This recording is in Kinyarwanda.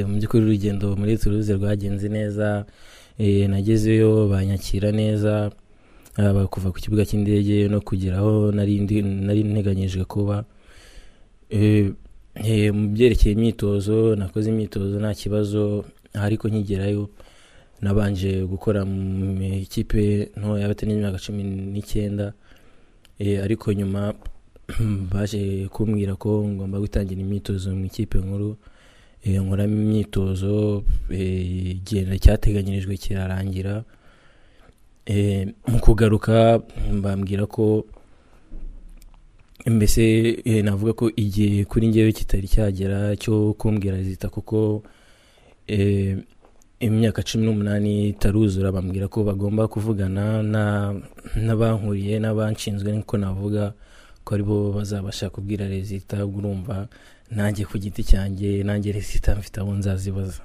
mu by'ukuri urugendo muri turuze rwagenze neza eh, nagezeyo banyakira neza haba kuva ku kibuga cy'indege no kugera aho nari ndi- nari nteganyije kuba Eh, eh, mu byerekeye imyitozo nakoze imyitozo nta kibazo ariko nkigerayo nabanje gukora mu ikipe ntoya y'abatari imyaka cumi n'icyenda Eh, ariko nyuma baje kumbwira ko ngomba gutangira imyitozo mu ikipe nkuru Eh, nkoramo imyitozo eh, igenda cyateganyirijwe kirarangira Eh, mu kugaruka bambwira ko mbese eh, navuga ko igihe kuri ngewe kitari cyagera cyo kumbwira zita kuko eh, imyaka cumi n'umunani itaruzura bambwira ko bagomba kuvugana na- n'abankuriye n'abanshinzwe niko navuga ko aribo bazabasha kubwira rezita urumva nanjye ku giti cyanjye nanjye rezita mfite aho nzazibaza